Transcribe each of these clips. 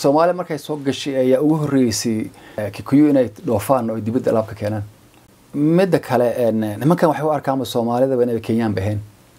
soomaaliya markay soo gashay ayaa ugu horreysay eh, kikuyu inay dhoofaan oo dibadda alaabka keenaan midda kale en, nimankan waxay u arkaanba soomaalidaba inay kenyaan baheen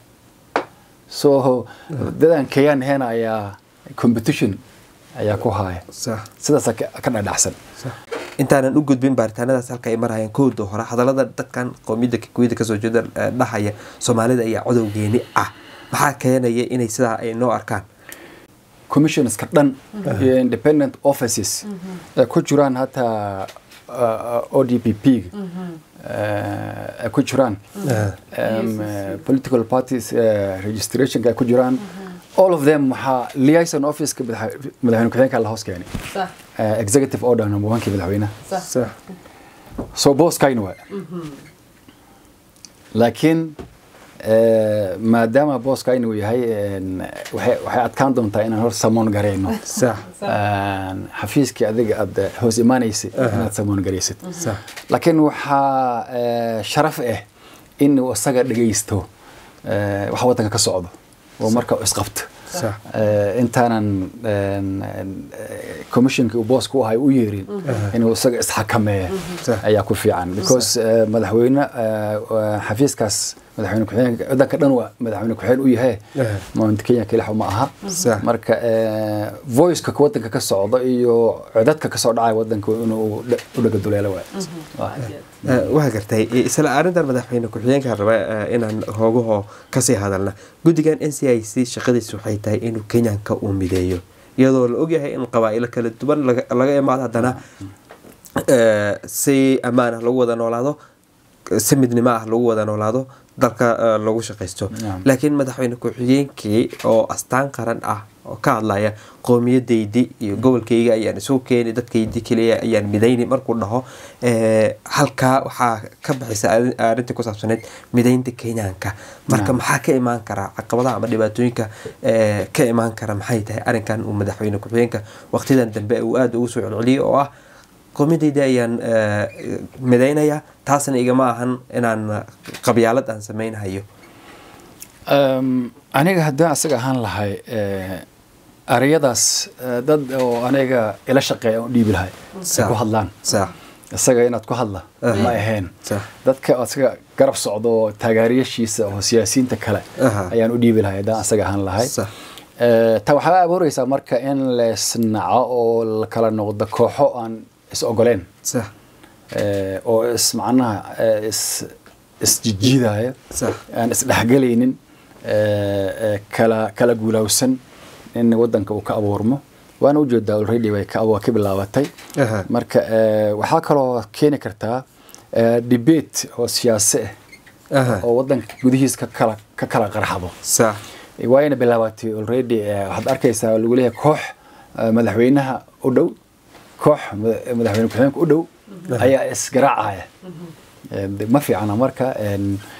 so dadaan kenyaan ahayn ayaa competition ayaa ku haya sax sidaasa ka ka dhadhacsan intaanan u gudbin baaritaanadaas halka ay marayaan kowda hore hadallada dadkan qowmiyadda kikuyada kasoo jeeda eh, dhahaya soomaalida ayaa codowgeeni ah maxaa keenaya inay sidaa ay noo arkaan commissionska dhan iyo independent offices ay ku jiraan hataa uh, ODPP uh, ay ku jiraan um, uh, political parties uh, registrationka ay ku jiraan all of them waxaa liaison officeka madax- madaxweyne ku-xigeenka la hoos keenay صح uh, executive order number one-kii madaxweynaha صح sax so booskayna waa laakiin eh, maadaama booskayna uu yahay en, waxay waxay adkaan doontaa inaan hor samoon garayno sax Een, xafiiskii adiga aad eh, hoos imaanaysay inaad samoon garaysid sax laakiin waxaa eh, sharaf ah in uu isaga dhegaysto eh, waxa waddanka ka socdo oo marka uu isqabto sax Eh, intaanan en, en, eh, commissionkii uu booska u ahay u yeerin inuu isaga isxakameeya Sax. ayaa ku fiican because eh, madaxweyne eh, waa xafiiskaas madaxweyne ku-xigeenka waddanka dhan waa madaxweyne ku-xigeen u yahay Eh. mount kenya kelixa uma aha Sax. marka eh, voiceka waddanka ka socda iyo codadka ka soo dhacaya waddanka inuu dhe- u dhagaduleelo waay Waa. Eh, waa gartay Eh, isla arrintan madaxweyne ku-xigeenka raba eh, inaan hoogaho kasii hadalna guddigan n c i c shaqadiisu waxay tahay inuu kenyanka uu mideeyo iyadoo la ogyahay in qabaa'ilo kala duwan laga- laga imaado haddana eh, si ammaan ah lagu wada noolaado si midnimo ah lagu wada noolaado dalka eh, lagu shaqaysto Naam. laakiin madaxweyne ku-xigeenkii oo astaan qaran ah oo ka hadlaya qoomiyadaydi iyo gobolkayga ayaan isugu keeni dadkaydi keliya ayaan midayni markuu dhaho eh, halkaa waxaa ka baxaysa arrin- arrintii ku saabsaneyd midaynta kenyaanka marka Naam. maxaa ka imaan karaa caqabadaha ama dhibaatooyinka eh, ka imaan kara maxay tahay arrinkan uu madaxweyne ku-xigeenka waqtidan dambe uu aada ugu soo celceliyay oo ah qoomiyadayda ayaan eh, midaynaya taasna igama ahan inaan qabyaalad aan sameynhayo Um, aniga haddaan asaga ahaan lahay eh, erayadaas eh, dad oo aniga ila shaqeeya aan u dhiibi lahay ay Sax. ku hadlaan sax isaga inaad ku hadla Aha. ma ahayn sax dadka asaga garab socdo oo taageerayaashiisa oo siyaasiyiinta kale Aha. ayaan u dhiibi lahay haddaan asaga ahaan lahay sax Eh, ta waxaa abuureysaa marka in leesnaco oo la kala noqdo kooxo aan is ogoleen sax eh, oo is macnaha eh, is isjijiidaya sax aan isdhexgelaynin eh, eh, kala kala guulawsan in wadanka uu ka abuurmo waana ujeedaa already way ka waa ka bilaabatay Aha. marka eh, waxaa kaloo keeni kartaa eh, debate oo siyaasi ah Aha. oo wadanka gudihiis ka kala ka kala qarxado sax waayna bilaabatay already eh, waxaad arkaysaa lagu leeyahay koox eh, madaxweynaha u dhow koox mada- madaxweyne ku-xigeenka u dhow ayaa isgaraacaya Eh, de- ma fiicana marka en,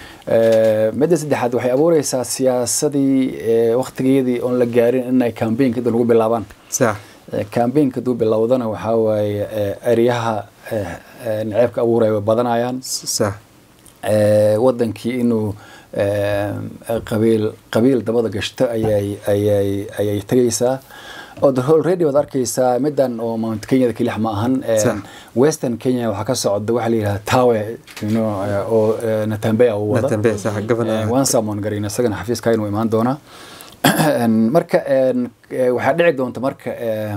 eh, midda saddexaad waxay abuureysaa siyaasadii eh, waqtigeedii oon la gaarin inay campaignka inta lagu bilaabaan sax Eh, campaignka haduu bilowdana waxaa waaye eh, eryaha eh, eh, naceebka abuuraya way badanayaan sax Eh, wadankii inuu eh, qabiil qabiil dabada gashto ayay ayay ayay tagaysaa oo de already waad arkaysaa midan oo mount kenyada kelix ma ahan Eh, Sax. western kenya waxaa ka socda waxaa la yidhaha tawe you know, eh, oo eh, natambea uu wada natambe sax gabana waan saamoon garayn isagana xafiiska inuu imaan doonaa En, marka en, eh, waxaa dhici doonta marka eh,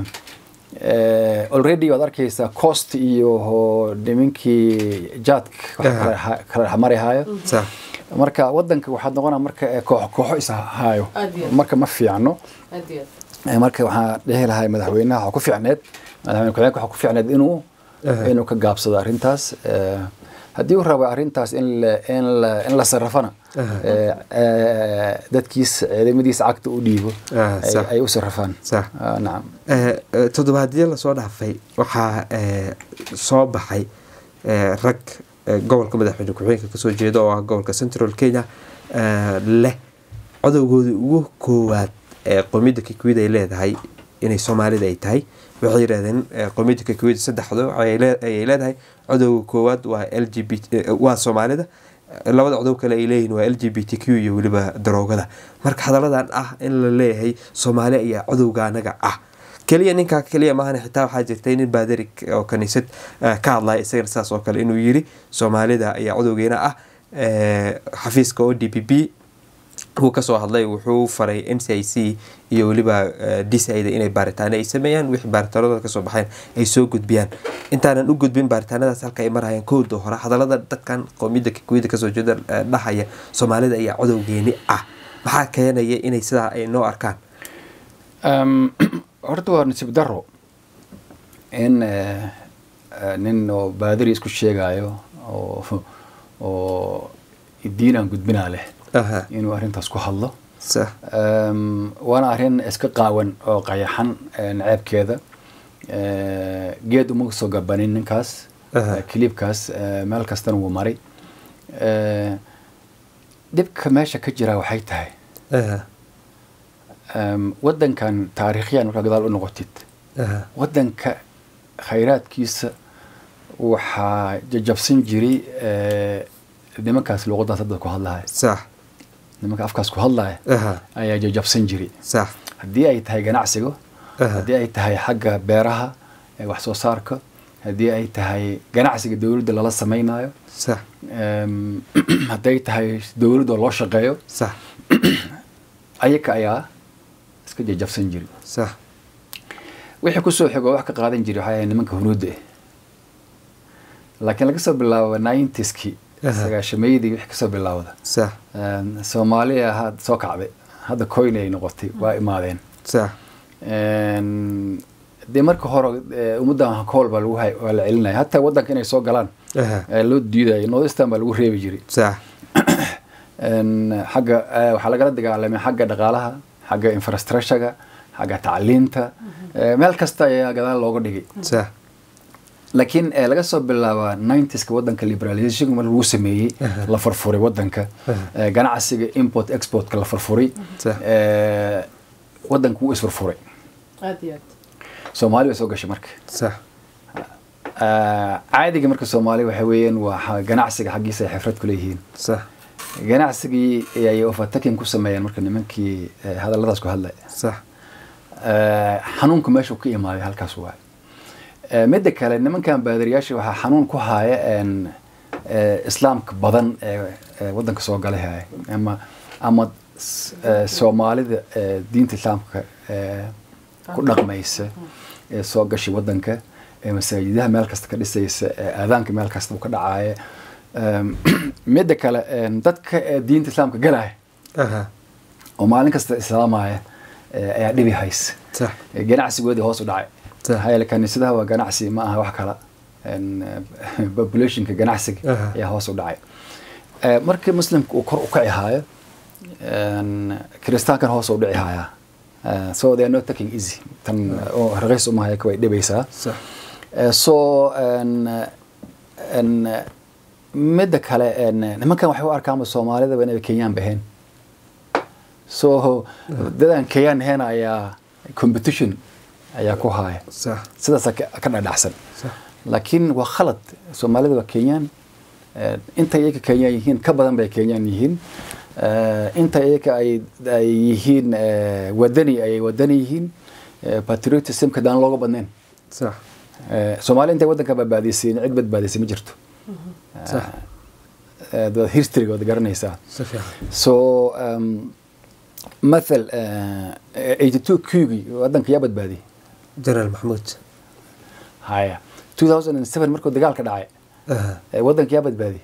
eh, already waad arkaysaa cost iyo ho- nimankii jaadka wax Aha. kala ha- kala xamarihayo sax marka wadanka waxaad noqonaa marka eh, koox kooxo is hayo Aad iyo aad. marka ma fiicno أديت Eh, marka waxaa dhihi lahay madaxweynaha waxaa ku fiicneed madaxweyne ku-xigeenka waxaa ku fiicneed inuu Aha. inuu ka gaabsado arrintaas Eh, haddii uu rabo arrintaas in la in la in la sarrafana Aha. eh, eh, dadkiisa ciidamadiisa cagta u dhiibo Ah, ay- sax. ay u sarrafaan sax Ah, nacam Eh, eh, toddobaadyo lasoo dhaafay waxaa eh, soo baxay eh, rag eh, gobolka madaxweyne ku-xigeenka kasoo jeeda oo ah gobolka central kenya eh, leh codowgoodii ugu koowaad ee qowmiyadda kikuid ay leedahay inay soomaalida ay tahay waxay yidhahdeen eh, qowmiyadda kikuid saddexdo ayay lee- ayay leedahay codowga koowaad waa l g b t waa soomaalida Eh, labada codow kale ay leeyihiin waa l g b t q iyo weliba daroogada marka hadalladan ah in la leeyahay soomaali ayaa codowga anaga ah keliya ninkaa keliya maahan xitaa waxaa jirtay nin baadari oo kaniisad eh, ka hadlaya isagana saas oo kale inuu yiri soomaalida ayaa cudowgeena ah eh, xafiiska o d p p wuu kasoo hadlay wuxuu faray n c i c iyo weliba eh, d c ida inay baaritaano ay sameeyaan wixii baaritaanadooda kasoo baxeen ay soo gudbiyaan intaanan u gudbin baaritaanadaas halka ay marayaan kowda hore hadalada dadkan qowmiyadda kikuuyada kasoo jeeda eh, dhahaya soomaalida ayaa codowgeeni ah maxaa keenaya inay sidaa ay noo arkaan Um, horta waa nasiib daro in eh, eh, nin oo baadari isku sheegayo oo oo diinaan gudbinaa leh aha inuu arrintaas ku hadlo sax Um, waana arrin iska qaawan oo qayaxan eh, naceebkeeda Eh, geed uma soo gabanin ninkaas Aha. Eh, kiliibkaas eh, meel kastana wuu maray Eh, dhibka meesha ka jira waxay tahay aha um, wadankan taariikhyan markaa gadaal u noqotid aha wadanka khayraadkiisa waxaa jajabsan jiray eh, nimankaas luuqadaas hadda ku hadlaya sax nimanka afkaas ku hadlaya aha ayaa jajabsan jiray sax haddii ay tahay ganacsiga Aha. haddii ay tahay xagga beeraha ee wax soo saarka haddii ay tahay ganacsiga dowladda lala samaynayo sax em, hadday tahay dowladda loo shaqeeyo sax ayaga ayaa iska jajabsan jiray sax wixii kusoo xigo wax ka qaadan jiray waxay ahayd nimanka hunuudda ah laakiin laga soo bilaabo ninetieskii Aha. sagaashameydii wixii kasoo bilaawda sax em, soomaaliya had soo kacday hadda coin ay noqotay waa imaadeen sax Em, dee marka hore eh, ummaddan kool baa lagu hay waa la celinaya hataa wadanka inay soo galaan aha ee loo diidayo northeastern baa lagu reebi jiray sax En, xagga eh, waxaa lagala dagaalamay xagga dhaqaalaha xagga infrastructurega xagga tacliinta eh, meel kasta ayaa gadaal looga dhigay sax laakiin eh, laga soo bilaaba 90ska wadanka liberalization mar lagu sameeyey Aha. la furfuray wadanka Aha. eh, ganacsiga import exportka la furfuray Sax. eh, wadanka wuu isfurfuray aad iyo aad soomaali bay soo gashay marka sax Ah, caadiga marka soomaali waxa weeyaan waa xa- ganacsiga xaggiisa ay xifrad ku leeyihiin sax ganacsigii ayay overtaking ku sameeyeen marka nimankii eh, hadalladaas ku hadlaya sax Eh, xanuunku meesha uu ka imaaday halkaas waay Eh, midda kale nimankan baadariyaasha waxaa xanuun ku haya en, eh, islaamka badan ee ee wadanka soo galay haya ama ama s- eh, soomaalida eh, diinta islaamka eh, ku dhaqmaysa ee soo gashay wadanka ee masaajidaha meel kasta ka dhisaysa ee aadaanka meel kasta uu ka dhacaya Em, midda kale en, dadka ee diinta islaamka galaya aha oo maalin kasta islaamaya eh, ayaa dhibi haysa sax Eh, ganacsigoodii hoos u dhacay Sax. maxaa yeele kaniisadaha waa ganacsi ma aha wax kala En, eh, populationka ganacsiga Aha. ayaa hoos u dhacay Eh, markii muslimka uu kor u kaci haayo en, kiristaankan hoos u dhici hayaa Eh, so they are not taking easy tan oo raqiis uma haya way dhibaysaa sax Eh, so en, en, midda kale en, nimankan waxay u arkaanba soomaalidaba inay kenyaan baheen so dadaan kenyaan ahayn ayaa competition ayaa ku haya sax sidaasa ka ka dhadhacsan sax laakiin waa khalad soomaalida waa kenyaan Eh, inta iyaga kenyaan yihiin ka badan bay kenyaan yihiin Eh, inta iyaga ay ay yihiin eh, wadani ay wadani yihiin Eh, patriotismka daan looga badnayn sax Eh, soomaali intay wadanka badbaadisay cid badbaadisay ma jirto sax Eh, dad historygood garanaysaa si fiican so um, mathal uh, 82 kuugii wadanka yaa badbaadiyey jenaraal maxamuud haya 2007 markuu dagaalka dhacay aha eh, wadanka yaa badbaadiyey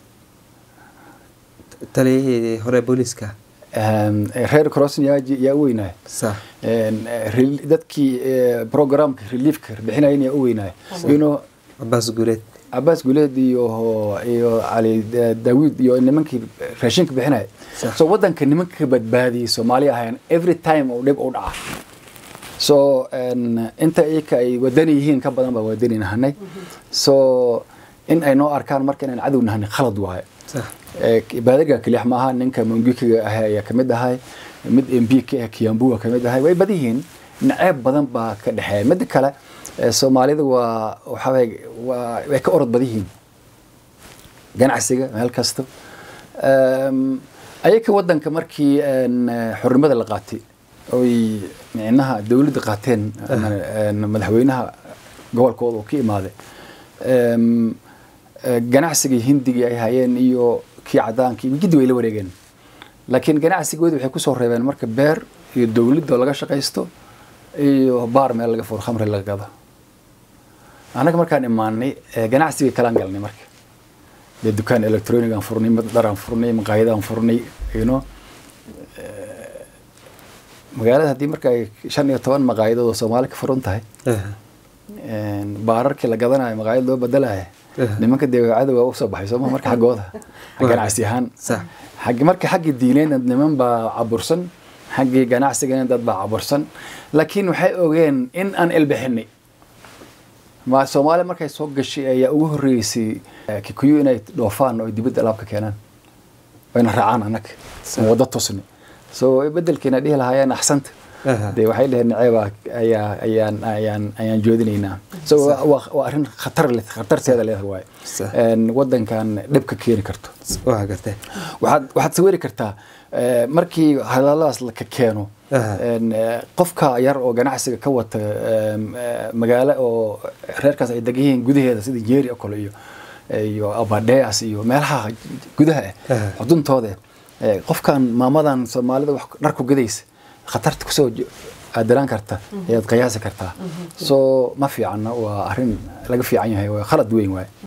taliyihii hore booliiska Um, reer crossin yaa ji- yaa u weynaay sax En, eh, rel- dadkii eh, programka reliefka bixinayen yaa u weynaay ino cabaas guuleed cabaas guleed iyo iyo cali Da- daawid iyo nimankii raashinka bixinaya Sax. so wadanka nimanka badbaadiyey soomaali ahayn every time uu dhib u dhaca so en, inta iyaka ay wadani yihiin ka badan baa wadani nahanay so in ay noo arkaan marka inaan cadow nahanay khalad waaye sax Eh, baadaga keliya maaha ninka mungikiga ah ayaa kamid ahay mid mp ka ah kiambu waa kamid ahay way badan yihiin naceeb badan baa ka dhexeeya midda kale eh, soomaalida waa waxaa waye waa way ka orod badan yihiin ganacsiga meel kasta Em, ayaka wadanka markii en, eh, xornimada la qaatay oy micnaha dowladda qaateen ama, een, madaxweynaha gobolkooda uu ka imaaday Em, eh, ganacsigii hindigii ay hayeen iyo kii cadaankii giddi way la wareegeen laakiin ganacsigoodi waxay kusoo reebeen marka beer iyo dowladda oo laga shaqaysto iyo baar meel laga furo khamri laga gado annaga markaan imaanay eh, ganacsigii kalaan galnay marka dee dukaan electronic aan furnay mid dhar aan furnay maqaayad aan furnay you know Eh, magaalada haddii marka ay shan iyo toban maqaayadood oo soomaali ka furan tahay Aha. een, baararkii la gadanayo maqaayad loo bedelaya Aha. nimanka dee cadowga usoo baxay sooma marka xaggooda ganacsi ahaan Sax. xaggi marka xaggii diineedna niman baa cabursan xaggii ganacsigana dad baa cabursan laakiin waxay ogeen in aan elbixinay ma soomaali markay soo gashay ayaa ugu horreysay eh, kikuyu inay dhoofaan oo dibadda alaabka keenaan wayna raacaan annaga Sax. wada tusni so bedelkiina dhihi lahaayeen axsanta Aha. dee waxay dheheen naceeba ayaa ayaan ayaan ayaan joodinaynaa so waa- waa waa arrin khatar leh khatarteeda leedahay waaye Sax. Een, waddankan dhibka keeni karto waa gartay waxaad waxaad sawiri kartaa eh, markii hadalladaas la ka keeno Aha. een, eh, qofka yar oo ganacsiga ka wata em, eh, magaalo oo reerkaas ay degan yihiin gudaheeda sida jeeri oo kale iyo iyo abadeas iyo meelaha gudaha ah Aha. xuduntooda eh, qofkan maamadan soomaalida wax dhar ku gadaysa khatarta kusoo jo- aadalaan karta ayaad qiyaasi kartaa so ma fiicana waa arrin laga fiican yahay waa khalad weyn waaye